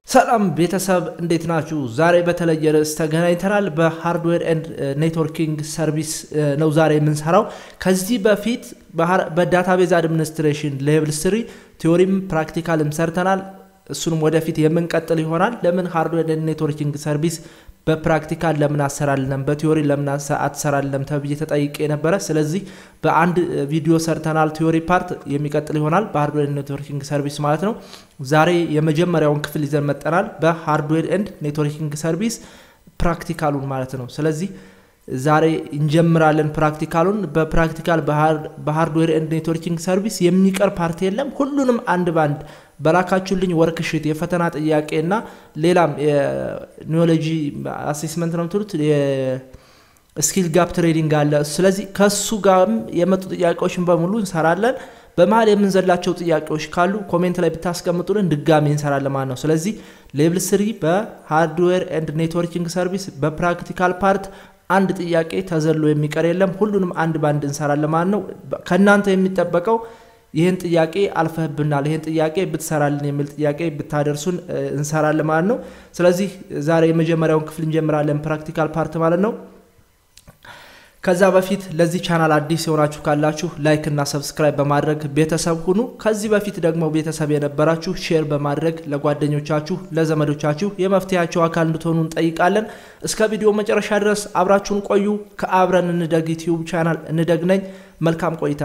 ሰላም ቤተሰብ እንዴት ናችሁ? ዛሬ በተለየ ርዕስ ተገናኝተናል። በሃርድዌር ኤንድ ኔትወርኪንግ ሰርቪስ ነው ዛሬ የምንሰራው። ከዚህ በፊት በዳታቤዝ አድሚኒስትሬሽን ሌቭል ስሪ ቲዎሪም ፕራክቲካልም ሰርተናል። እሱንም ወደፊት የምንቀጥል ይሆናል። ለምን ሃርድዌር ኤንድ ኔትወርኪንግ ሰርቪስ በፕራክቲካል ለምን አሰራልንም በቲዎሪ ለምን አትሰራልንም ተብዬ ተጠይቄ ነበረ። ስለዚህ በአንድ ቪዲዮ ሰርተናል። ቲዎሪ ፓርት የሚቀጥል ይሆናል በሃርድዌር ኔትወርኪንግ ሰርቪስ ማለት ነው። ዛሬ የመጀመሪያውን ክፍል ይዘን መጠናል። በሃርድዌር ኤንድ ኔትወርኪንግ ሰርቪስ ፕራክቲካሉን ማለት ነው። ስለዚህ ዛሬ እንጀምራለን ፕራክቲካሉን። በፕራክቲካል በሃርድዌር ኤንድ ኔትወርኪንግ ሰርቪስ የሚቀር ፓርት የለም። ሁሉንም አንድ ባንድ በላካችሁልኝ ወርክሽት የፈተና ጥያቄ እና ሌላም የኒዮሎጂ አሴስመንት ነው የምትሉት የስኪል ጋፕ ትሬዲንግ አለ። ስለዚህ ከሱ ጋርም የመጡ ጥያቄዎችን በሙሉ እንሰራለን። በመሀል የምንዘላቸው ጥያቄዎች ካሉ ኮሜንት ላይ ብታስቀምጡልን ድጋሚ እንሰራለን ማለት ነው። ስለዚህ ሌብል ስሪ በሃርድዌር ኤንድ ኔትወርኪንግ ሰርቪስ በፕራክቲካል ፓርት አንድ ጥያቄ ተዘሎ የሚቀር የለም። ሁሉንም አንድ ባንድ እንሰራለን ማለት ነው። ከእናንተ የሚጠበቀው ይህን ጥያቄ አልፈህብናል፣ ይህን ጥያቄ ብትሰራልን የሚል ጥያቄ ብታደርሱን እንሰራለን ማለት ነው። ስለዚህ ዛሬ የመጀመሪያውን ክፍል እንጀምራለን፣ ፕራክቲካል ፓርት ማለት ነው። ከዛ በፊት ለዚህ ቻናል አዲስ የሆናችሁ ካላችሁ ላይክ እና ሰብስክራይብ በማድረግ ቤተሰብ ሁኑ። ከዚህ በፊት ደግሞ ቤተሰብ የነበራችሁ ሼር በማድረግ ለጓደኞቻችሁ፣ ለዘመዶቻችሁ የመፍትሄያቸው አካል እንድትሆኑ እንጠይቃለን። እስከ ቪዲዮ መጨረሻ ድረስ አብራችሁን ቆዩ። ከአብረን እንደግ ዩቲዩብ ቻናል እንደግ ነኝ። መልካም ቆይታ።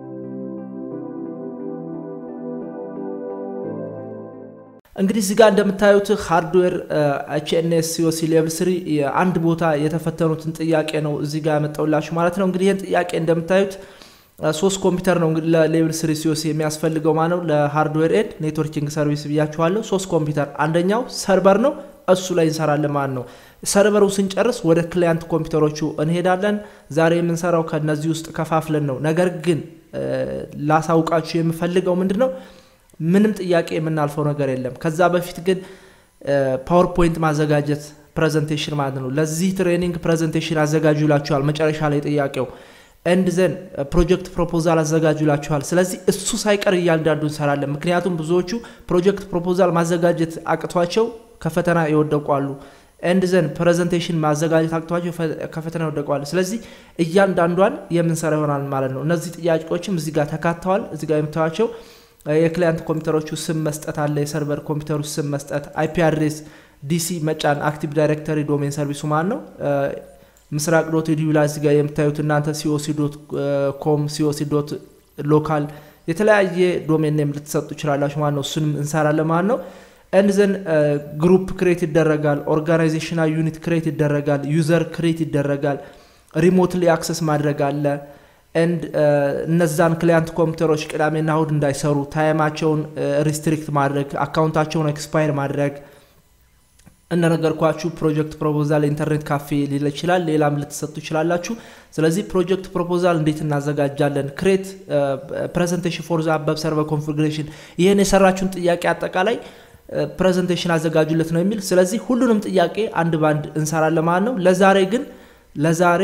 እንግዲህ እዚህ ጋር እንደምታዩት ሃርድዌር ኤችኤንኤስ ሲኦሲ ሌቭል ስሪ አንድ ቦታ የተፈተኑትን ጥያቄ ነው እዚህ ጋር ያመጣውላችሁ ማለት ነው። እንግዲህ ይህን ጥያቄ እንደምታዩት ሶስት ኮምፒውተር ነው እንግዲህ ለሌቭል ስሪ ሲኦሲ የሚያስፈልገው ማለት ነው። ለሃርድዌር ኤድ ኔትወርኪንግ ሰርቪስ ብያችኋለሁ። ሶስት ኮምፒውተር፣ አንደኛው ሰርቨር ነው፣ እሱ ላይ እንሰራለን ማለት ነው። ሰርቨሩ ስንጨርስ ወደ ክላያንት ኮምፒውተሮቹ እንሄዳለን። ዛሬ የምንሰራው ከነዚህ ውስጥ ከፋፍለን ነው። ነገር ግን ላሳውቃችሁ የምፈልገው ምንድን ነው ምንም ጥያቄ የምናልፈው ነገር የለም። ከዛ በፊት ግን ፓወርፖይንት ማዘጋጀት ፕሬዘንቴሽን ማለት ነው። ለዚህ ትሬኒንግ ፕሬዘንቴሽን አዘጋጁ ይላችኋል መጨረሻ ላይ ጥያቄው ኤንድ ዘን ፕሮጀክት ፕሮፖዛል አዘጋጁ ይላችኋል። ስለዚህ እሱ ሳይቀር እያንዳንዱ እንሰራለን። ምክንያቱም ብዙዎቹ ፕሮጀክት ፕሮፖዛል ማዘጋጀት አቅቷቸው ከፈተና ይወደቋሉ። ኤንድ ዘን ፕሬዘንቴሽን ማዘጋጀት አቅቷቸው ከፈተና ይወደቋሉ። ስለዚህ እያንዳንዷን የምንሰራ ይሆናል ማለት ነው። እነዚህ ጥያቄዎችም እዚህ ጋር ተካተዋል። እዚህ ጋር የምታዩቸው የክላያንት ኮምፒውተሮቹ ስም መስጠት አለ። የሰርቨር ኮምፒውተሩ ስም መስጠት፣ አይፒ አድሬስ፣ ዲሲ መጫን፣ አክቲቭ ዳይሬክተሪ ዶሜን ሰርቪሱ ማለት ነው። ምስራቅ ዶት ኢዲዩ ላይ እዚጋ የምታዩት እናንተ ሲኦሲ ዶት ኮም ሲኦሲ ዶት ሎካል የተለያየ ዶሜን ኔም ልትሰጡ ይችላላችሁ ማለት ነው። እሱንም እንሰራለን ማለት ነው። ኤንድ ዘን ግሩፕ ክሬት ይደረጋል። ኦርጋናይዜሽናል ዩኒት ክሬት ይደረጋል። ዩዘር ክሬት ይደረጋል። ሪሞትሊ አክሰስ ማድረግ አለ። ኤንድ እነዛን ክላያንት ኮምፒውተሮች ቅዳሜና እሁድ እንዳይሰሩ ታይማቸውን ሪስትሪክት ማድረግ አካውንታቸውን ኤክስፓየር ማድረግ እንደነገርኳችሁ ፕሮጀክት ፕሮፖዛል ኢንተርኔት ካፌ ሊል ይችላል። ሌላም ልትሰጡ ይችላላችሁ። ስለዚህ ፕሮጀክት ፕሮፖዛል እንዴት እናዘጋጃለን? ክሬት ፕሬዘንቴሽን ፎር ዘ አበብ ሰርቨር ኮንፊግሬሽን ይህን የሰራችሁን ጥያቄ አጠቃላይ ፕሬዘንቴሽን አዘጋጁለት ነው የሚል። ስለዚህ ሁሉንም ጥያቄ አንድ ባንድ እንሰራለን ማለት ነው። ለዛሬ ግን ለዛሬ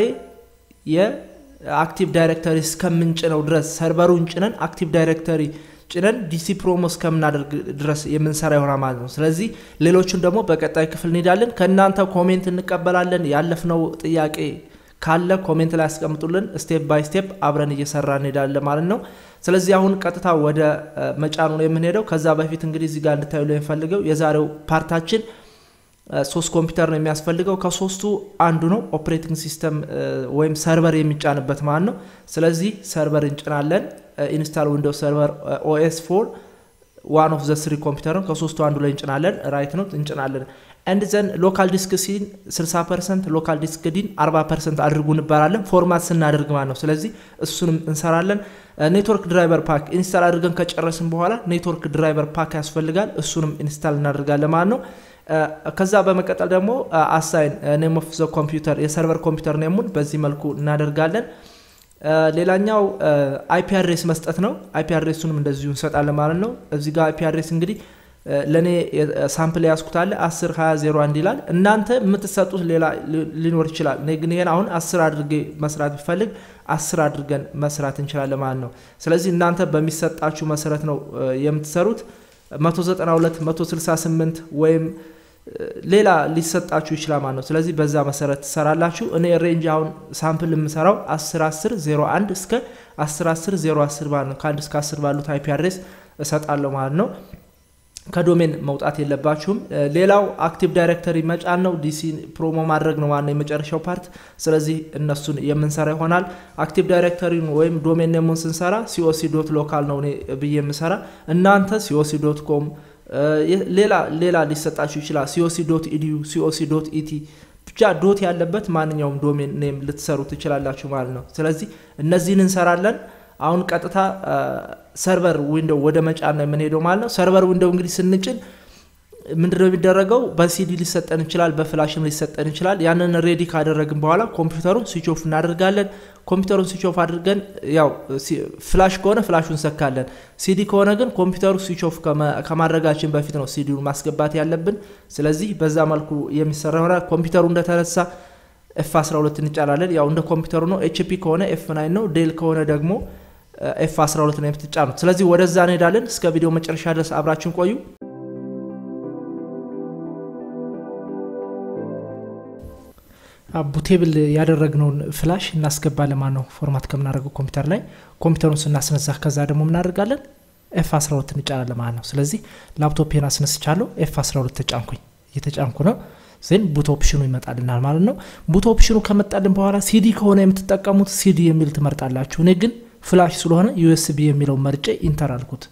የአክቲቭ ዳይሬክተሪ እስከምንጭነው ድረስ ሰርቨሩን ጭነን አክቲቭ ዳይሬክተሪ ጭነን ዲሲ ፕሮሞ እስከምናደርግ ድረስ የምንሰራ ይሆናል ማለት ነው። ስለዚህ ሌሎቹን ደግሞ በቀጣይ ክፍል እንሄዳለን። ከእናንተ ኮሜንት እንቀበላለን። ያለፍነው ጥያቄ ካለ ኮሜንት ላይ ያስቀምጡልን። ስቴፕ ባይ ስቴፕ አብረን እየሰራ እንሄዳለን ማለት ነው። ስለዚህ አሁን ቀጥታ ወደ መጫኑ ነው የምንሄደው። ከዛ በፊት እንግዲህ እዚህ ጋር እንድታዩ ላይ የሚፈልገው የዛሬው ፓርታችን ሶስት ኮምፒውተር ነው የሚያስፈልገው። ከሶስቱ አንዱ ነው ኦፕሬቲንግ ሲስተም ወይም ሰርቨር የሚጫንበት ማለት ነው። ስለዚህ ሰርቨር እንጭናለን። ኢንስታል ዊንዶውስ ሰርቨር ኦኤስ ፎር ዋን ኦፍ ዘ ስሪ ኮምፒውተር ነው። ከሶስቱ አንዱ ላይ እንጭናለን። ራይት ነው እንጭናለን። ኤንድ ዘን ሎካል ዲስክ ሲን 60 ፐርሰንት ሎካል ዲስክ ዲን 40 ፐርሰንት አድርጉ እንባላለን ፎርማት ስናደርግ ማለት ነው። ስለዚህ እሱንም እንሰራለን። ኔትወርክ ድራይቨር ፓክ ኢንስታል አድርገን ከጨረስን በኋላ ኔትወርክ ድራይቨር ፓክ ያስፈልጋል። እሱንም ኢንስታል እናደርጋለን ማለት ነው። ከዛ በመቀጠል ደግሞ አሳይን ኔም ኦፍ ዘ ኮምፒውተር የሰርቨር ኮምፒውተር ኔሙን በዚህ መልኩ እናደርጋለን። ሌላኛው አይፒ አድሬስ መስጠት ነው። አይፒ አድሬሱንም እንደዚሁ እንሰጣለን ማለት ነው። እዚህ ጋር አይፒ አድሬስ እንግዲህ ለእኔ ሳምፕል ያስኩት አለ 10 20 01 ይላል። እናንተ የምትሰጡት ሌላ ሊኖር ይችላል። እኔ ግን ይሄን አሁን 10 አድርጌ መስራት ቢፈልግ 10 አድርገን መስራት እንችላለን ማለት ነው። ስለዚህ እናንተ በሚሰጣችሁ መሰረት ነው የምትሰሩት። 192 168 ወይም ሌላ ሊሰጣችሁ ይችላል ማለት ነው። ስለዚህ በዛ መሰረት ትሰራላችሁ። እኔ ሬንጅ አሁን ሳምፕል የምሰራው 1010 01 እስከ 1010 010 ማለት ነው። ከአንድ እስከ 10 ባሉት አይፒ አድሬስ እሰጣለሁ ማለት ነው። ከዶሜን መውጣት የለባችሁም። ሌላው አክቲቭ ዳይሬክተሪ መጫን ነው። ዲሲ ፕሮሞ ማድረግ ነው ዋናው የመጨረሻው ፓርት። ስለዚህ እነሱን የምንሰራ ይሆናል። አክቲቭ ዳይሬክተሪን ወይም ዶሜን ኔሙን ስንሰራ ሲኦሲ ዶት ሎካል ነው እኔ ብዬ የምሰራ እናንተ ሲኦሲ ዶት ኮም ሌላ ሌላ ሊሰጣችሁ ይችላል። ሲኦሲ ዶት ኢዲዩ ሲኦሲ ዶት ኢቲ ብቻ ዶት ያለበት ማንኛውም ዶሜን ኔም ልትሰሩ ትችላላችሁ ማለት ነው። ስለዚህ እነዚህን እንሰራለን። አሁን ቀጥታ ሰርቨር ዊንዶው ወደ መጫን ነው የምንሄደው ማለት ነው። ሰርቨር ዊንዶው እንግዲህ ስንጭን ምንድነው የሚደረገው? በሲዲ ሊሰጠን ይችላል፣ በፍላሽም ሊሰጠን ይችላል። ያንን ሬዲ ካደረግን በኋላ ኮምፒውተሩን ስዊች ኦፍ እናደርጋለን። ኮምፒውተሩን ስዊች ኦፍ አድርገን ያው ፍላሽ ከሆነ ፍላሹን ሰካለን። ሲዲ ከሆነ ግን ኮምፒውተሩ ስዊች ኦፍ ከማድረጋችን በፊት ነው ሲዲውን ማስገባት ያለብን። ስለዚህ በዛ መልኩ የሚሰራ ይሆናል። ኮምፒውተሩ እንደተነሳ ኤፍ 12 እንጫላለን። ያው እንደ ኮምፒውተሩ ነው። ኤችፒ ከሆነ ኤፍ ናይን ነው። ዴል ከሆነ ደግሞ ኤፍ 12 ነው የምትጫኑት። ስለዚህ ወደዛ እንሄዳለን። እስከ ቪዲዮ መጨረሻ ድረስ አብራችን ቆዩ። ቡቴብል ያደረግነውን ፍላሽ እናስገባለን ማለት ነው። ፎርማት ከምናደርገው ኮምፒውተር ላይ ኮምፒውተሩን ስናስነሳ ከዛ ደግሞ ምናደርጋለን ኤፍ 12 እንጫናለን ማለት ነው። ስለዚህ ላፕቶፕን አስነስቻለሁ። ኤፍ 12 ተጫንኩኝ። እየተጫንኩ ነው ዜን ቡት ኦፕሽኑ ይመጣልናል ማለት ነው። ቡት ኦፕሽኑ ከመጣልን በኋላ ሲዲ ከሆነ የምትጠቀሙት ሲዲ የሚል ትመርጣላችሁ። እኔ ግን ፍላሽ ስለሆነ ዩኤስቢ የሚለው መርጬ ኢንተር አልኩት።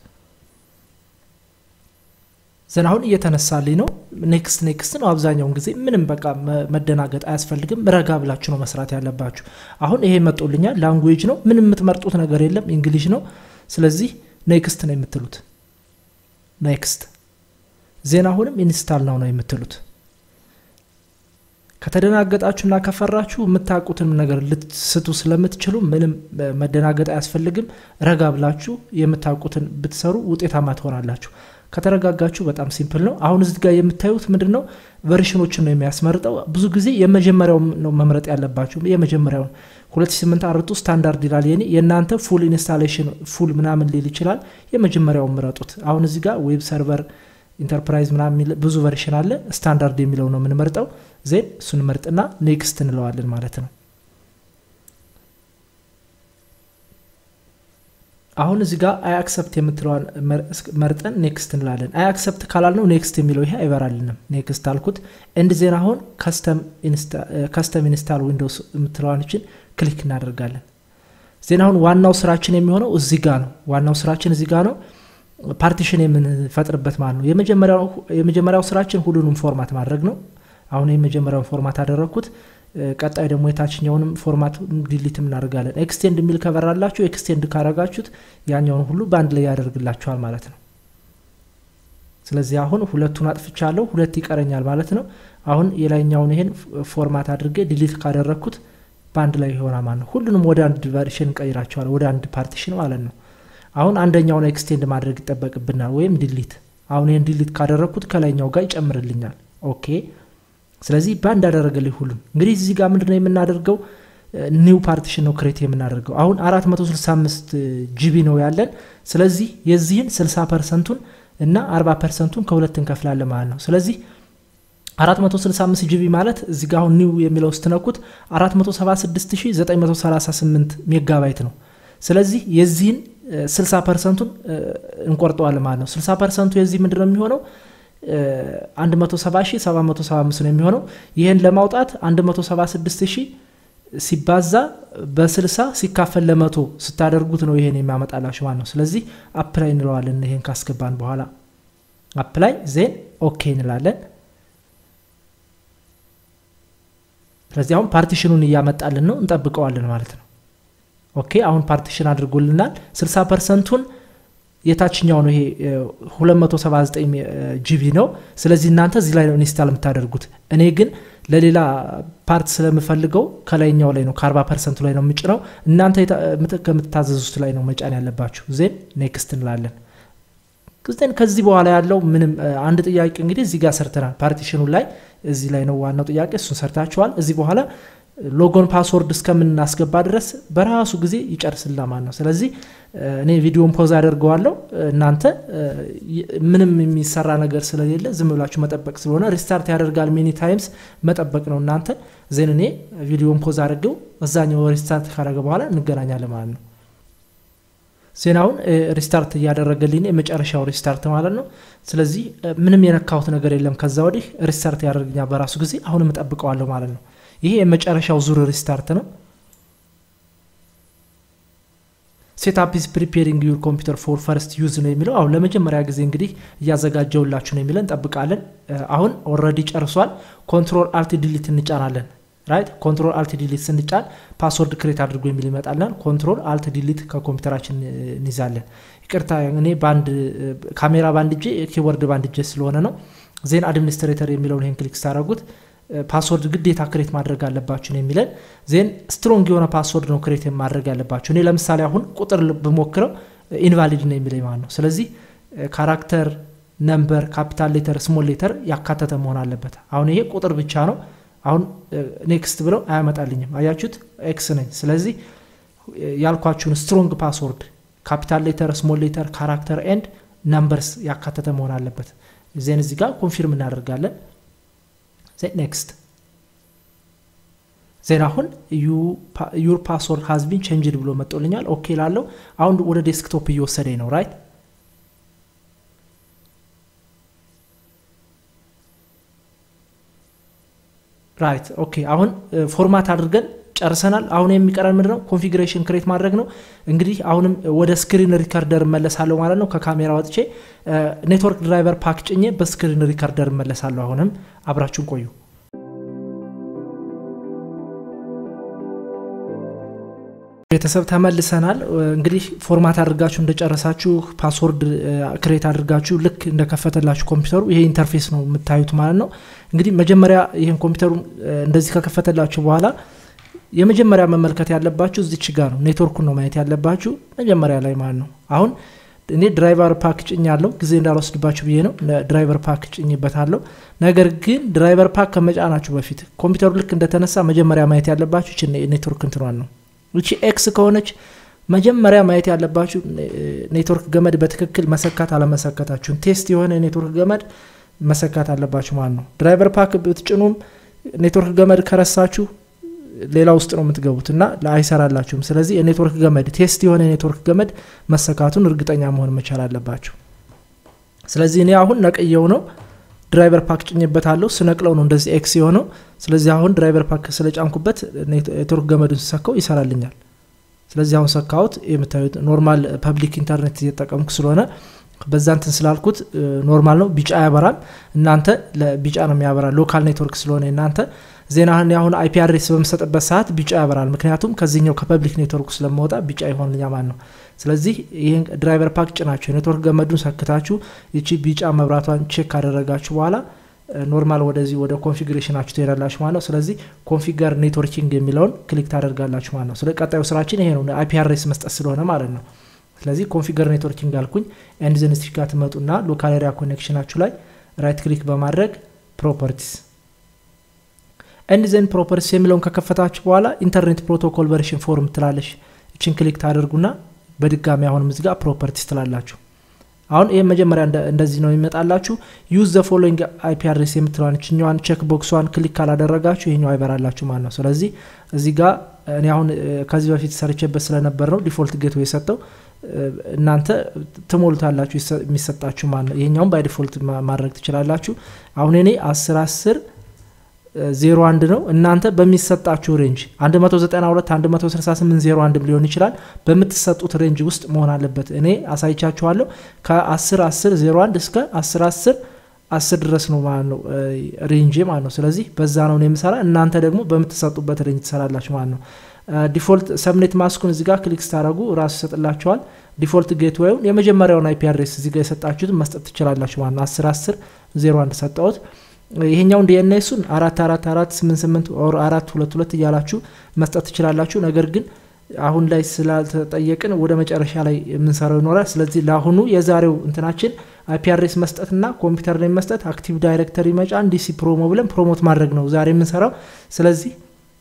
ዘን አሁን እየተነሳልኝ ነው። ኔክስት ኔክስት ነው። አብዛኛውን ጊዜ ምንም በቃ መደናገጥ አያስፈልግም። ረጋ ብላችሁ ነው መስራት ያለባችሁ። አሁን ይሄ መጦልኛል። ላንጉዌጅ ነው። ምንም የምትመርጡት ነገር የለም። እንግሊሽ ነው። ስለዚህ ኔክስት ነው የምትሉት። ኔክስት ዜና አሁንም ኢንስታል ነው ነው የምትሉት። ከተደናገጣችሁና ከፈራችሁ የምታውቁትን ነገር ልትስቱ ስለምትችሉ ምንም መደናገጥ አያስፈልግም። ረጋ ብላችሁ የምታውቁትን ብትሰሩ ውጤታማ ትሆናላችሁ። ከተረጋጋችሁ በጣም ሲምፕል ነው። አሁን እዚህ ጋር የምታዩት ምንድን ነው ቨርሽኖችን ነው የሚያስመርጠው። ብዙ ጊዜ የመጀመሪያው ነው መምረጥ ያለባችሁ። የመጀመሪያውን 2008 አርቱ ስታንዳርድ ይላል የኔ። የእናንተ ፉል ኢንስታሌሽን ፉል ምናምን ሊል ይችላል። የመጀመሪያውን ምረጡት። አሁን እዚህ ጋር ዌብ ሰርቨር ኢንተርፕራይዝ ምናምን ብዙ ቨርሽን አለ። ስታንዳርድ የሚለው ነው የምንመርጠው። ዜን እሱን መርጥና ኔክስት እንለዋለን ማለት ነው። አሁን እዚህ ጋር አይ አክሰፕት የምትለዋን መርጠን ኔክስት እንላለን። አይ አክሰፕት ካላልነው ኔክስት የሚለው ይሄ አይበራልንም። ኔክስት አልኩት። እንድ ዜና አሁን ከስተም ኢንስታል ዊንዶውስ የምትለዋንችን ክሊክ እናደርጋለን። ዜና አሁን ዋናው ስራችን የሚሆነው እዚህ ጋ ነው። ዋናው ስራችን እዚህ ጋ ነው። ፓርቲሽን የምንፈጥርበት ማለት ነው። የመጀመሪያው ስራችን ሁሉንም ፎርማት ማድረግ ነው። አሁን የመጀመሪያውን ፎርማት አደረግኩት። ቀጣይ ደግሞ የታችኛውንም ፎርማት ዲሊት እናደርጋለን። ኤክስቴንድ የሚል ከበራላችሁ ኤክስቴንድ ካረጋችሁት ያኛውን ሁሉ በአንድ ላይ ያደርግላችኋል ማለት ነው። ስለዚህ አሁን ሁለቱን አጥፍቻለሁ፣ ሁለት ይቀረኛል ማለት ነው። አሁን የላይኛውን ይሄን ፎርማት አድርጌ ዲሊት ካደረግኩት በአንድ ላይ ይሆናል ማለት ነው። ሁሉንም ወደ አንድ ቨርሽን እንቀይራቸዋል፣ ወደ አንድ ፓርቲሽን ማለት ነው። አሁን አንደኛውን ኤክስቴንድ ማድረግ ይጠበቅብናል፣ ወይም ዲሊት። አሁን ይህን ዲሊት ካደረግኩት ከላይኛው ጋር ይጨምርልኛል። ኦኬ ስለዚህ በአንድ ያደረገልኝ ሁሉም። እንግዲህ እዚህ ጋር ምንድነው የምናደርገው? ኒው ፓርቲሽን ነው ክሬት የምናደርገው። አሁን 465 ጂቢ ነው ያለን። ስለዚህ የዚህን 60 ፐርሰንቱን እና 40 ፐርሰንቱን ከሁለት እንከፍላለን ማለት ነው። ስለዚህ 465 ጂቢ ማለት እዚህ ጋር አሁን ኒው የሚለው ስትነኩት 476938 ሜጋባይት ነው። ስለዚህ የዚህን 60 ፐርሰንቱን እንቆርጠዋለን ማለት ነው። 60 ፐርሰንቱ የዚህ ምንድነው የሚሆነው 170775 ነው የሚሆነው። ይህን ለማውጣት 176000 ሲባዛ በ60 ሲካፈል ለመቶ ስታደርጉት ነው ይሄን የሚያመጣላችሁ ማለት ነው። ስለዚህ አፕላይ እንለዋለን። ይሄን ካስገባን በኋላ አፕላይ ዜን ኦኬ እንላለን። ስለዚህ አሁን ፓርቲሽኑን እያመጣልን ነው፣ እንጠብቀዋለን ማለት ነው። ኦኬ አሁን ፓርቲሽን አድርጎልናል። 60 ፐርሰንቱን የታችኛው ነው ይሄ 279 ጂቢ ነው። ስለዚህ እናንተ እዚህ ላይ ነው ኢንስታል የምታደርጉት። እኔ ግን ለሌላ ፓርት ስለምፈልገው ከላይኛው ላይ ነው ከ40 ፐርሰንቱ ላይ ነው የምጭነው። እናንተ ከምትታዘዙት ላይ ነው መጫን ያለባችሁ። ዜን ኔክስት እንላለን። ዜን ከዚህ በኋላ ያለው ምንም አንድ ጥያቄ እንግዲህ እዚህ ጋር ሰርተናል። ፓርቲሽኑ ላይ እዚህ ላይ ነው ዋናው ጥያቄ፣ እሱን ሰርታችኋል። እዚህ በኋላ ሎጎን ፓስወርድ እስከምናስገባ ድረስ በራሱ ጊዜ ይጨርስላ ማለት ነው ስለዚህ እኔ ቪዲዮን ፖዝ አደርገዋለሁ እናንተ ምንም የሚሰራ ነገር ስለሌለ ዝም ብላችሁ መጠበቅ ስለሆነ ሪስታርት ያደርጋል ሚኒ ታይምስ መጠበቅ ነው እናንተ ዜን እኔ ቪዲዮን ፖዝ አድርገው እዛኛው ሪስታርት ካደረገ በኋላ እንገናኛለን ማለት ነው ዜናውን ሪስታርት እያደረገልኝ የመጨረሻው ሪስታርት ማለት ነው ስለዚህ ምንም የነካሁት ነገር የለም ከዛ ወዲህ ሪስታርት ያደርግኛል በራሱ ጊዜ አሁንም እጠብቀዋለሁ ማለት ነው ይሄ የመጨረሻው ዙር ሪስታርት ነው ሴትአፕ ኢዝ ፕሪፔሪንግ ዩር ኮምፒውተር ፎር ፈርስት ዩዝ ነው የሚለው አሁን ለመጀመሪያ ጊዜ እንግዲህ እያዘጋጀውላችሁ ነው የሚለን እንጠብቃለን አሁን ኦረዲ ጨርሷል ኮንትሮል አልት ዲሊት እንጫናለን ራይት ኮንትሮል አልት ዲሊት ስንጫን ፓስወርድ ክሬት አድርጎ የሚል ይመጣልናል ኮንትሮል አልት ዲሊት ከኮምፒውተራችን እንይዛለን ይቅርታ እኔ በአንድ ካሜራ በአንድ እጄ ኪቦርድ በአንድ እጄ ስለሆነ ነው ዜን አድሚኒስትሬተር የሚለውን ይህን ክሊክ ስታደረጉት ፓስወርድ ግዴታ ክሬት ማድረግ አለባችሁ ነው የሚለን ዜን ስትሮንግ የሆነ ፓስወርድ ነው ክሬት ማድረግ ያለባችሁ እኔ ለምሳሌ አሁን ቁጥር ብሞክረው ኢንቫሊድ ነው የሚለኝ ማለት ነው ስለዚህ ካራክተር ነምበር ካፒታል ሌተር ስሞል ሌተር ያካተተ መሆን አለበት አሁን ይሄ ቁጥር ብቻ ነው አሁን ኔክስት ብለው አያመጣልኝም አያችሁት ኤክስ ነኝ ስለዚህ ያልኳችሁን ስትሮንግ ፓስወርድ ካፒታል ሌተር ስሞል ሌተር ካራክተር ኤንድ ነምበርስ ያካተተ መሆን አለበት ዜን እዚህ ጋር ኮንፊርም እናደርጋለን ኔክስት ዜን አሁን ዩር ፓስወርድ ሀዝቢን ቼንጅድ ብሎ መጦልኛል ኦኬ ላለው አሁን ወደ ዴስክቶፕ እየወሰደኝ ነው ራይት ራይት ኦኬ አሁን ፎርማት አድርገን ጨርሰናል አሁን የሚቀረን ምንድነው ኮንፊግሬሽን ክሬት ማድረግ ነው እንግዲህ አሁንም ወደ ስክሪን ሪከርደር እመለሳለሁ ማለት ነው ከካሜራ ወጥቼ ኔትወርክ ድራይቨር ፓክ ጭኜ በስክሪን ሪከርደር እመለሳለሁ አሁንም አብራችሁን ቆዩ ቤተሰብ ተመልሰናል እንግዲህ ፎርማት አድርጋችሁ እንደጨረሳችሁ ፓስወርድ ክሬት አድርጋችሁ ልክ እንደከፈተላችሁ ኮምፒውተሩ ይሄ ኢንተርፌስ ነው የምታዩት ማለት ነው እንግዲህ መጀመሪያ ይህን ኮምፒውተሩ እንደዚህ ከከፈተላችሁ በኋላ የመጀመሪያ መመልከት ያለባችሁ እዚች ጋር ነው ኔትወርኩን ነው ማየት ያለባችሁ መጀመሪያ ላይ ማለት ነው አሁን እኔ ድራይቨር ፓክ ጭኝ ያለው ጊዜ እንዳልወስድባችሁ ብዬ ነው ድራይቨር ፓክ ጭኝበታለሁ ነገር ግን ድራይቨር ፓክ ከመጫናችሁ በፊት ኮምፒውተሩ ልክ እንደተነሳ መጀመሪያ ማየት ያለባችሁ ች ኔትወርክ እንትኗን ነው እቺ ኤክስ ከሆነች መጀመሪያ ማየት ያለባችሁ ኔትወርክ ገመድ በትክክል መሰካት አለመሰካታችሁን ቴስት የሆነ ኔትወርክ ገመድ መሰካት አለባችሁ ማለት ነው ድራይቨር ፓክ ብትጭኑም ኔትወርክ ገመድ ከረሳችሁ ሌላ ውስጥ ነው የምትገቡት እና አይሰራላችሁም ስለዚህ የኔትወርክ ገመድ ቴስት የሆነ የኔትወርክ ገመድ መሰካቱን እርግጠኛ መሆን መቻል አለባችሁ ስለዚህ እኔ አሁን ነቅየው ነው ድራይቨር ፓክ ጭኝበታለሁ ስነቅለው ነው እንደዚህ ኤክስ የሆነው ስለዚህ አሁን ድራይቨር ፓክ ስለጫንኩበት ኔትወርክ ገመዱን ስሰካው ይሰራልኛል ስለዚህ አሁን ሰካሁት የምታዩት ኖርማል ፐብሊክ ኢንተርኔት እየጠቀምኩ ስለሆነ በዛ እንትን ስላልኩት ኖርማል ነው ቢጫ ያበራል እናንተ ቢጫ ነው የሚያበራ ሎካል ኔትወርክ ስለሆነ እናንተ ዜናህን አሁን አይፒ አድሬስ በምሰጥበት ሰዓት ቢጫ ያበራል ምክንያቱም ከዚህኛው ከፐብሊክ ኔትወርክ ስለመወጣ ቢጫ ይሆንልኛ ማለት ነው ስለዚህ ይህን ድራይቨር ፓክ ጭናችሁ የኔትወርክ ገመዱን ሰክታችሁ ይቺ ቢጫ መብራቷን ቼክ ካደረጋችሁ በኋላ ኖርማል ወደዚህ ወደ ኮንፊግሬሽናችሁ ትሄዳላችሁ ማለት ነው ስለዚህ ኮንፊገር ኔትወርኪንግ የሚለውን ክሊክ ታደርጋላችሁ ማለት ነው ስለ ቀጣዩ ስራችን ይሄ ነው አይፒ አድሬስ መስጠት ስለሆነ ማለት ነው ስለዚህ ኮንፊገር ኔትወርኪንግ አልኩኝ ኤንድዘን ስቲካ ትመጡና ሎካል ኤሪያ ኮኔክሽናችሁ ላይ ራይት ክሊክ በማድረግ ፕሮፐርቲስ ኤንድዘን ፕሮፐርቲስ የሚለውን ከከፈታችሁ በኋላ ኢንተርኔት ፕሮቶኮል ቨርሽን ፎርም ትላለሽ እችን ክሊክ ታደርጉና በድጋሚ አሁንም እዚህ ጋር ፕሮፐርቲስ ትላላችሁ አሁን ይህ መጀመሪያ እንደዚህ ነው የሚመጣላችሁ ዩዝ ዘ ፎሎዊንግ አይፒ አድሬስ የምትለዋን ችኛዋን ቼክ ቦክሷን ክሊክ ካላደረጋችሁ ይሄኛው አይበራላችሁ ማለት ነው ስለዚህ እዚህ ጋር እኔ አሁን ከዚህ በፊት ሰርቼበት ስለነበር ነው ዲፎልት ጌት የሰጠው እናንተ ትሞሉታላችሁ የሚሰጣችሁ ማለት ነው ይሄኛውም ባይ ዲፎልት ማድረግ ትችላላችሁ አሁን እኔ አስር አስር ዜሮ አንድ ነው እናንተ በሚሰጣችሁ ሬንጅ 192 168 ዜሮ አንድ ሊሆን ይችላል በምትሰጡት ሬንጅ ውስጥ መሆን አለበት እኔ አሳይቻችኋለሁ ከ10 10 01 እስከ 10 10 አስር ድረስ ነው ማለት ነው ሬንጅ ማለት ነው ስለዚህ በዛ ነው የምሰራ እናንተ ደግሞ በምትሰጡበት ሬንጅ ትሰራላችሁ ማለት ነው ዲፎልት ሰብኔት ማስኩን እዚጋ ክሊክ ስታደረጉ ራሱ ይሰጥላቸዋል ዲፎልት ጌትዌውን የመጀመሪያውን አይፒ አድሬስ እዚጋ የሰጣችሁትን መስጠት ትችላላችሁ ማለት ነው 10 10 01 ሰጠውት ይሄኛውን ዲኤንኤሱን አራት አራት አራት ስምንት ስምንት ኦር አራት ሁለት ሁለት እያላችሁ መስጠት ትችላላችሁ ነገር ግን አሁን ላይ ስላልተጠየቅን ወደ መጨረሻ ላይ የምንሰራው ይኖራል ስለዚህ ለአሁኑ የዛሬው እንትናችን አይፒ አድሬስ መስጠትና ኮምፒውተር ላይ መስጠት አክቲቭ ዳይሬክተሪ መጫን ዲሲ ፕሮሞ ብለን ፕሮሞት ማድረግ ነው ዛሬ የምንሰራው ስለዚህ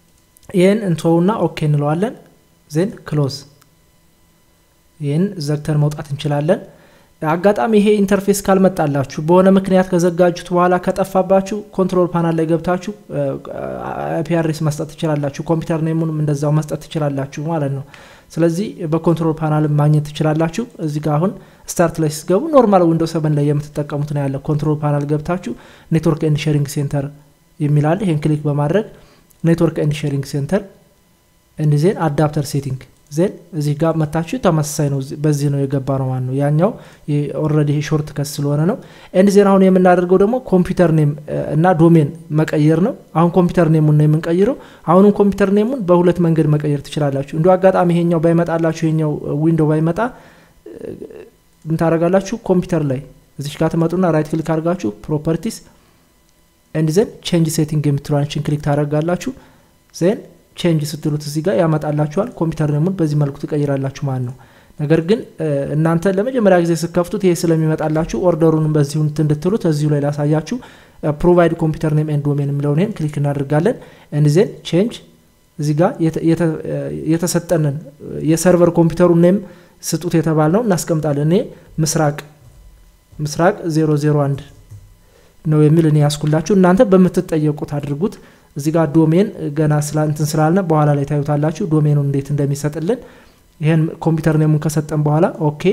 ይህን እንተውና ኦኬ እንለዋለን ዜን ክሎዝ ይህን ዘግተን መውጣት እንችላለን አጋጣሚ ይሄ ኢንተርፌስ ካልመጣላችሁ በሆነ ምክንያት ከዘጋጁት በኋላ ከጠፋባችሁ ኮንትሮል ፓናል ላይ ገብታችሁ አይፒአርኤስ መስጠት ትችላላችሁ ኮምፒውተር ኔሙንም እንደዛው መስጠት ትችላላችሁ ማለት ነው ስለዚህ በኮንትሮል ፓናል ማግኘት ትችላላችሁ እዚህ ጋር አሁን ስታርት ላይ ሲገቡ ኖርማል ዊንዶ ሰበን ላይ የምትጠቀሙት ነው ያለ ኮንትሮል ፓናል ገብታችሁ ኔትወርክ ኤንድ ሼሪንግ ሴንተር የሚላል ይህን ክሊክ በማድረግ ኔትወርክ ኤንድ ሼሪንግ ሴንተር ኤንድ ዜን አዳፕተር ሴቲንግ ዜን እዚህ ጋር መታችሁ ተመሳሳይ ነው በዚህ ነው የገባ ነው ማለት ነው ያኛው ኦረዲ ሾርት ከስ ስለሆነ ነው ኤንድ ዜን አሁን የምናደርገው ደግሞ ኮምፒውተር ኔም እና ዶሜን መቀየር ነው አሁን ኮምፒውተር ኔሙን ነው የምንቀይረው አሁንም ኮምፒውተር ኔሙን በሁለት መንገድ መቀየር ትችላላችሁ እንዲ አጋጣሚ ይሄኛው ባይመጣላችሁ ይሄኛው ዊንዶ ባይመጣ ምታደረጋላችሁ ኮምፒውተር ላይ እዚች ጋር ትመጡና ራይት ክሊክ አድርጋችሁ ፕሮፐርቲስ ኤንድ ዜን ቼንጅ ሴቲንግ የምትለዋንችን ክሊክ ታደረጋላችሁ ዜን ቼንጅ ስትሉት እዚህ ጋር ያመጣላችኋል ኮምፒውተር ኔሙን በዚህ መልኩ ትቀይራላችሁ ማለት ነው ነገር ግን እናንተ ለመጀመሪያ ጊዜ ስከፍቱት ይሄ ስለሚመጣላችሁ ኦርደሩንም በዚሁ እንድትሉት እዚሁ ላይ ላሳያችሁ ፕሮቫይድ ኮምፒውተር ኔም ኤንድ ዶሜን የሚለውን ይሄን ክሊክ እናደርጋለን ኤንድ ዜን ቼንጅ እዚህ ጋር የተሰጠንን የሰርቨር ኮምፒውተሩ ኔም ስጡት የተባል ነው እናስቀምጣለን እኔ ምስራቅ ምስራቅ 001 ነው የሚል እኔ ያስኩላችሁ እናንተ በምትጠየቁት አድርጉት እዚህ ጋር ዶሜን ገና እንትን ስላልነ በኋላ ላይ ታዩታላችሁ ዶሜኑን እንዴት እንደሚሰጥልን ይህን ኮምፒውተር ኔሙን ከሰጠን በኋላ ኦኬ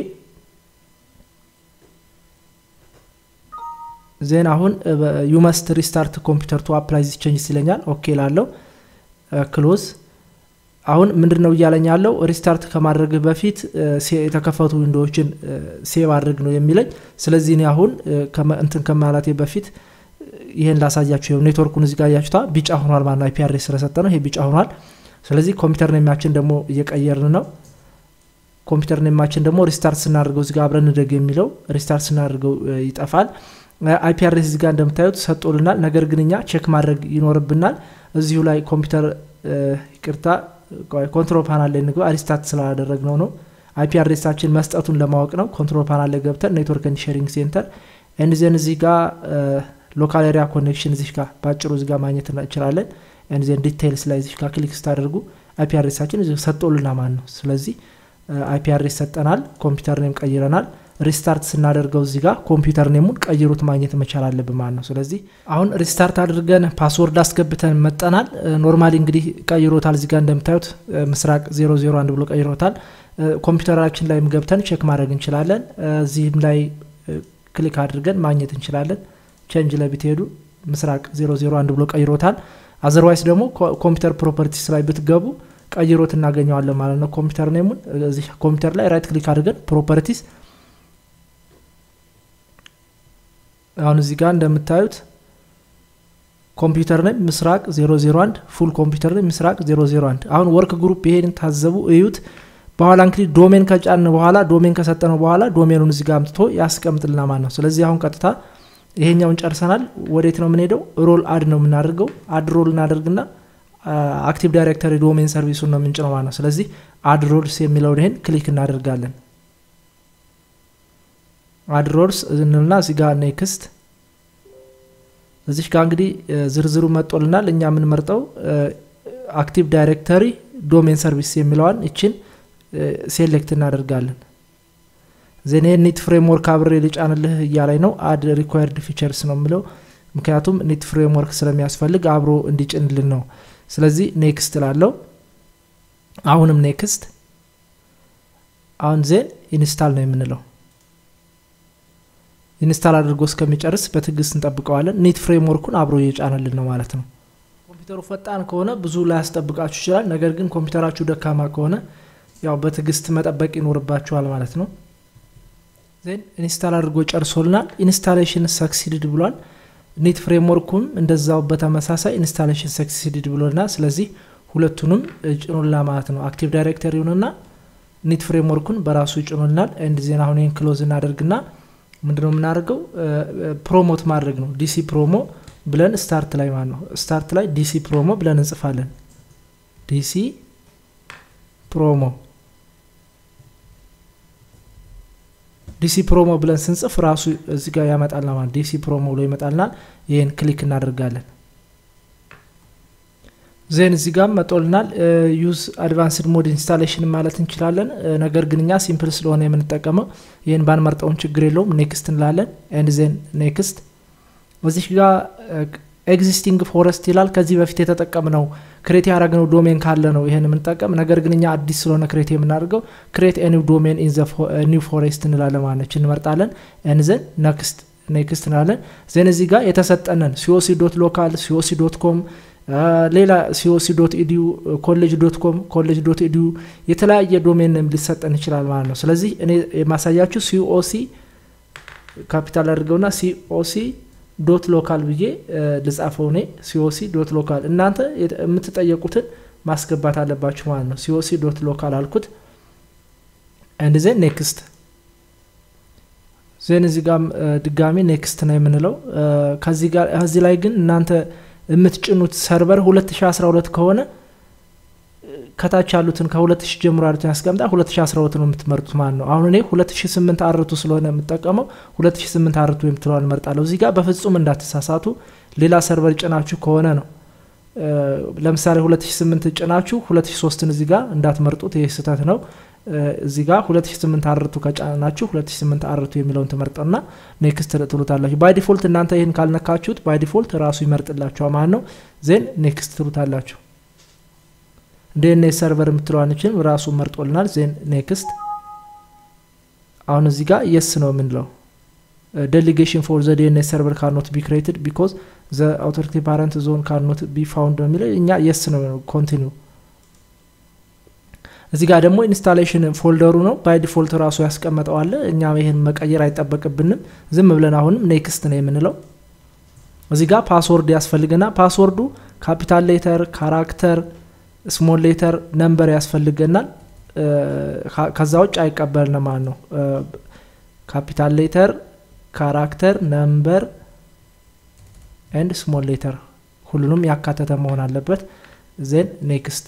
ዜን አሁን ዩመስት ሪስታርት ኮምፒውተር ቱ አፕላይ ዚስ ቼንጅስ ይለኛል ኦኬ ላለው ክሎዝ አሁን ምንድን ነው እያለኝ ያለው ሪስታርት ከማድረግ በፊት የተከፈቱ ዊንዶዎችን ሴቭ አድርግ ነው የሚለኝ ስለዚህ እኔ አሁን እንትን ከማላቴ በፊት ይህን ላሳያችሁ ይኸው ኔትወርኩን እዚህ ጋር ያችታ ቢጫ ሆኗል ማለት ነው አይፒአርኤስ ስለሰጠ ነው ይሄ ቢጫ ሆኗል ስለዚህ ኮምፒውተር ኔማችን ደግሞ እየቀየርን ነው ኮምፒውተር ኔማችን ደግሞ ሪስታርት ስናደርገው እዚጋ አብረን እንደግ የሚለው ሪስታርት ስናደርገው ይጠፋል አይፒአርኤስ እዚጋ እንደምታዩት ሰጦልናል ነገር ግን እኛ ቼክ ማድረግ ይኖርብናል እዚሁ ላይ ኮምፒውተር ይቅርታ ኮንትሮል ፓናል ላይ ንግባ ሪስታርት ስላላደረግ ነው ነው አይፒአርኤሳችን መስጠቱን ለማወቅ ነው ኮንትሮል ፓናል ላይ ገብተን ኔትወርክ ኤንድ ሼሪንግ ሴንተር ኤንድዜን እዚህ ጋር ሎካል ኤሪያ ኮኔክሽን እዚህ ጋር በአጭሩ እዚህ ጋር ማግኘት እንችላለን ኤንድዜን ዲቴይልስ ላይ እዚህ ጋር ክሊክ ስታደርጉ አይፒአርኤሳችን ሰጦልና ማን ነው ስለዚህ አይፒአርኤስ ሰጠናል ኮምፒውተር ኔም ቀይረናል ሪስታርት ስናደርገው እዚህ ጋር ኮምፒውተር ኔሙን ቀይሩት ማግኘት መቻል አለብን ማለት ነው ስለዚህ አሁን ሪስታርት አድርገን ፓስወርድ አስገብተን መጠናል ኖርማሊ እንግዲህ ቀይሮታል እዚህ ጋር እንደምታዩት ምስራቅ 001 ብሎ ቀይሮታል ኮምፒውተራችን ላይም ገብተን ቼክ ማድረግ እንችላለን እዚህም ላይ ክሊክ አድርገን ማግኘት እንችላለን ቼንጅ ላይ ብትሄዱ ምስራቅ 001 ብሎ ቀይሮታል አዘርዋይስ ደግሞ ኮምፒውተር ፕሮፐርቲስ ላይ ብትገቡ ቀይሮት እናገኘዋለን ማለት ነው ኮምፒውተር ኔሙን እዚህ ኮምፒውተር ላይ ራይት ክሊክ አድርገን ፕሮፐርቲስ አሁን እዚህ ጋር እንደምታዩት ኮምፒውተር ኔም ምስራቅ 001 ፉል ኮምፒውተር ኔም ምስራቅ 001 አሁን ወርክ ግሩፕ ይሄን ታዘቡ እዩት በኋላ እንግዲህ ዶሜን ከጫን በኋላ ዶሜን ከሰጠነው በኋላ ዶሜኑን እዚህ ጋር አምጥቶ ያስቀምጥልና ማለት ነው ስለዚህ አሁን ቀጥታ ይሄኛውን ጨርሰናል ወዴት ነው የምንሄደው ሮል አድ ነው የምናደርገው አድ ሮል እናደርግና አክቲቭ ዳይሬክተሪ ዶሜን ሰርቪሱን ነው የምንጭነው ማለት ነው ስለዚህ አድ ሮልስ የሚለውን ይሄን ክሊክ እናደርጋለን አድ ሮልስ እንልና እዚህ ጋር ኔክስት እዚሽ ጋር እንግዲህ ዝርዝሩ መጦልናል እኛ የምንመርጠው አክቲቭ ዳይሬክተሪ ዶሜን ሰርቪስ የሚለዋን ይችን ሴሌክት እናደርጋለን ዜኔ ኒት ፍሬምወርክ አብሬ ልጫንልህ እያላይ ነው አድ ሪኳየርድ ፊቸርስ ነው የምለው ምክንያቱም ኒት ፍሬምወርክ ስለሚያስፈልግ አብሮ እንዲጭንልን ነው ስለዚህ ኔክስት ላለው አሁንም ኔክስት አሁን ዜን ኢንስታል ነው የምንለው ኢንስታል አድርጎ እስከሚጨርስ በትግስት እንጠብቀዋለን ኒት ፍሬምወርኩን አብሮ እየጫነልን ነው ማለት ነው ኮምፒውተሩ ፈጣን ከሆነ ብዙ ላያስጠብቃችሁ ይችላል ነገር ግን ኮምፒውተራችሁ ደካማ ከሆነ ያው በትግስት መጠበቅ ይኖርባችኋል ማለት ነው ዜን ኢንስታል አድርጎ ጨርሶልናል ኢንስታሌሽን ሰክሲድድ ብሏል ኒት ፍሬምወርኩም እንደዛው በተመሳሳይ ኢንስታሌሽን ሰክሲድድ ብሎልናል ስለዚህ ሁለቱንም ጭኖልና ማለት ነው አክቲቭ ዳይሬክተሪውንና ኒት ፍሬምወርኩን በራሱ ጭኖልናል ኤንድ ዜና አሁን ይህን ክሎዝ እናደርግና ምንድነው የምናደርገው ፕሮሞት ማድረግ ነው ዲሲ ፕሮሞ ብለን ስታርት ላይ ማለት ነው ስታርት ላይ ዲሲ ፕሮሞ ብለን እንጽፋለን ዲሲ ፕሮሞ ዲሲ ፕሮሞ ብለን ስንጽፍ ራሱ እዚህ ጋር ያመጣልና ማለት ዲሲ ፕሮሞ ብሎ ይመጣልናል ይህን ክሊክ እናደርጋለን ዜን እዚህ ጋር መጦልናል ዩዝ አድቫንስድ ሞድ ኢንስታሌሽን ማለት እንችላለን። ነገር ግን እኛ ሲምፕል ስለሆነ የምንጠቀመው ይህን ባንመርጠውም ችግር የለውም። ኔክስት እንላለን። ኤንድ ዜን ኔክስት እዚህ ጋር ኤግዚስቲንግ ፎረስት ይላል። ከዚህ በፊት የተጠቀምነው ክሬት ያደረግነው ዶሜን ካለ ነው ይህን የምንጠቀም። ነገር ግን እኛ አዲስ ስለሆነ ክሬት የምናደርገው ክሬት ኒው ዶሜን ኢን ኒው ፎሬስት እንላለን ማለት እንመርጣለን። ኤን ዘን ነክስት ኔክስት እንላለን። ዜን እዚህ ጋር የተሰጠንን ሲኦሲ ዶት ሎካል ሲኦሲ ዶት ኮም ሌላ ሲኦሲ ዶት ኢዲዩ ኮሌጅ ዶት ኮም ኮሌጅ ዶት ኢዲዩ የተለያየ ዶሜን ሊሰጠን ይችላል ማለት ነው። ስለዚህ እኔ የማሳያችሁ ሲኦሲ ካፒታል አድርገውና ሲኦሲ ዶት ሎካል ብዬ ልጻፈው እኔ ሲኦሲ ዶት ሎካል። እናንተ የምትጠየቁትን ማስገባት አለባችሁ ማለት ነው። ሲኦሲ ዶት ሎካል አልኩት። አንድ ዜን ኔክስት ዜን እዚህ ጋር ድጋሚ ኔክስት ነው የምንለው። ከዚህ ላይ ግን እናንተ የምትጭኑት ሰርቨር 2012 ከሆነ ከታች ያሉትን ከ2000 ጀምሮ ያሉትን ያስቀምጣ 2012 ነው የምትመርጡት ማለት ነው። አሁን እኔ 2008 አርቱ ስለሆነ የምጠቀመው 2008 አርቱ የምትለዋን እመርጣለሁ። እዚህ ጋር በፍጹም እንዳትሳሳቱ። ሌላ ሰርቨር ጭናችሁ ከሆነ ነው ለምሳሌ 2008 ጭናችሁ 2003ን እዚህ ጋር እንዳትመርጡት፣ ይህ ስህተት ነው። እዚህ ጋር 2008 አርቱ ከጫናችሁ 2008 አርቱ የሚለውን ትመርጠና ኔክስት ትሉታላችሁ። ባይ ዲፎልት እናንተ ይህን ካልነካችሁት ባይ ዲፎልት ራሱ ይመርጥላችኋል ማለት ነው። ዜን ኔክስት ትሉታላችሁ። ዲኤንኤስ ሰርቨር የምትለዋንችን ራሱ መርጦልናል። ዜን ኔክስት። አሁን እዚህ ጋር የስ ነው የምንለው ዴሊጌሽን ፎር ዘ ዲኤንኤስ ሰርቨር ካኖት ቢ ክሬትድ ቢኮዝ ዘ አውቶሪቲ ፓረንት ዞን ካኖት ቢ ፋውንድ ነው የሚለው እኛ የስ ነው ኮንቲኒው እዚህ ጋር ደግሞ ኢንስታሌሽን ፎልደሩ ነው ባይ ዲፎልት ራሱ ያስቀመጠዋለ። እኛ ይህን መቀየር አይጠበቅብንም። ዝም ብለን አሁንም ኔክስት ነው የምንለው። እዚህ ጋር ፓስወርድ ያስፈልገና ፓስወርዱ ካፒታል ሌተር፣ ካራክተር፣ ስሞል ሌተር፣ ነምበር ያስፈልገናል። ከዛ ውጭ አይቀበልንም ማለት ነው። ካፒታል ሌተር፣ ካራክተር፣ ነምበር ኤንድ ስሞል ሌተር ሁሉንም ያካተተ መሆን አለበት። ዜን ኔክስት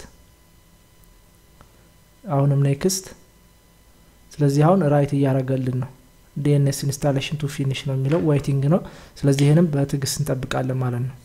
አሁንም ኔክስት። ስለዚህ አሁን ራይት እያደረገልን ነው። ዲኤንኤስ ኢንስታሌሽን ቱ ፊኒሽ ነው የሚለው ዋይቲንግ ነው። ስለዚህ ይህንም በትዕግስት እንጠብቃለን ማለት ነው።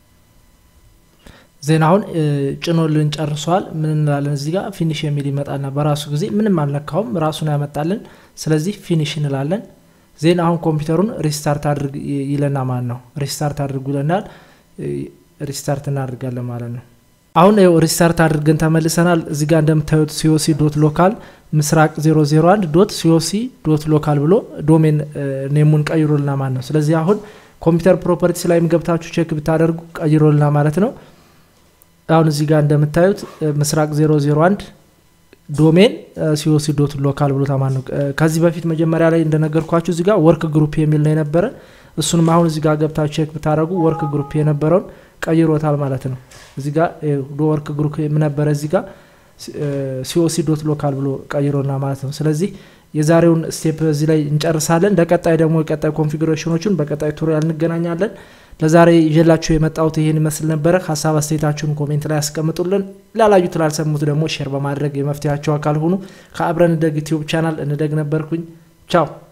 ዜና አሁን ጭኖልን ጨርሷል። ምን እንላለን እዚህ ጋር ፊኒሽ የሚል ይመጣልና በራሱ ጊዜ ምንም አልነካውም ራሱን ያመጣልን። ስለዚህ ፊኒሽ እንላለን። ዜና አሁን ኮምፒውተሩን ሪስታርት አድርግ ይለና ማለት ነው። ሪስታርት አድርጉ ይለናል። ሪስታርት እናደርጋለን ማለት ነው። አሁን ው ሪስታርት አድርገን ተመልሰናል። እዚህ ጋር እንደምታዩት ሲኦሲ ዶት ሎካል ምስራቅ 001 ዶት ሲኦሲ ዶት ሎካል ብሎ ዶሜን ኔሙን ቀይሮልና ማለት ነው። ስለዚህ አሁን ኮምፒውተር ፕሮፐርቲስ ላይም ገብታችሁ ቼክ ብታደርጉ ቀይሮልና ማለት ነው። አሁን እዚህ ጋር እንደምታዩት ምስራቅ 001 ዶሜን ሲኦሲ ዶት ሎካል ብሎ ማለት ነው። ከዚህ በፊት መጀመሪያ ላይ እንደነገርኳችሁ እዚህ ጋር ወርክ ግሩፕ የሚል ነው የነበረ። እሱንም አሁን እዚህ ጋር ገብታችሁ ቼክ ብታደርጉ ወርክ ግሩፕ የነበረውን ቀይሮታል ማለት ነው። እዚህ ጋር ወርክ ግሩፕ ነበረ እዚህ ጋር ሲኦሲ ዶት ሎካል ብሎ ቀይሮና ማለት ነው። ስለዚህ የዛሬውን ስቴፕ እዚህ ላይ እንጨርሳለን። ለቀጣይ ደግሞ የቀጣይ ኮንፊግሬሽኖችን በቀጣይ ቱቶሪያል እንገናኛለን። ለዛሬ ይዤላችሁ የመጣሁት ይህን ይመስል ነበረ። ሀሳብ አስተያየታችሁን ኮሜንት ላይ ያስቀምጡልን። ላላዩት ላልሰሙት ደግሞ ሼር በማድረግ የመፍትሄያቸው አካል ሁኑ። ከአብረን እንደግ ዩቲዩብ ቻናል እንደግ ነበርኩኝ። ቻው